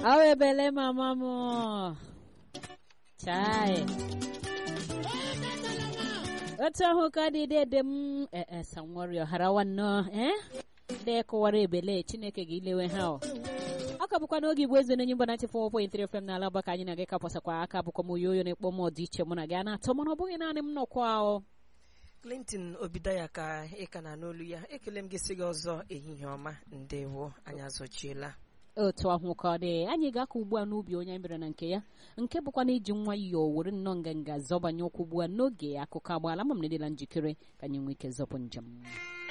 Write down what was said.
Awa ebele mama m. Chai. Otu ahụ ka dị dede m ee sanwari ọhara nwanne eh ndị kụwara ebele Chineke gị ilewe ha ọ ọ ka bụkwa n'oge igbo eze na-enye mba 94.3 FM n'ala ọgbaka anyị na gị kapọsakwa aka bụkwa m oyoyo na-ekpọ m ọdịiche mụ na gị a na-atọ mana ọ bụghị naanị m nọkwa ahụ clinton obidaya ka ị ka na n'olu ya ekele m gị sị gị ọzọ ehihie ọma ndewo anyị azọchiela otu ahụ ka ọ dị anyị ga-aka ugbu a n'ubi onye anyị bịara na nke ya nke bụkwa na iji nwayọọ were nnọọ nganga zọbanye ụkwụ ugbu a n'oge akụkọ agbaala ma m na-edela njikere ka anyị nwee ike zọpụ njem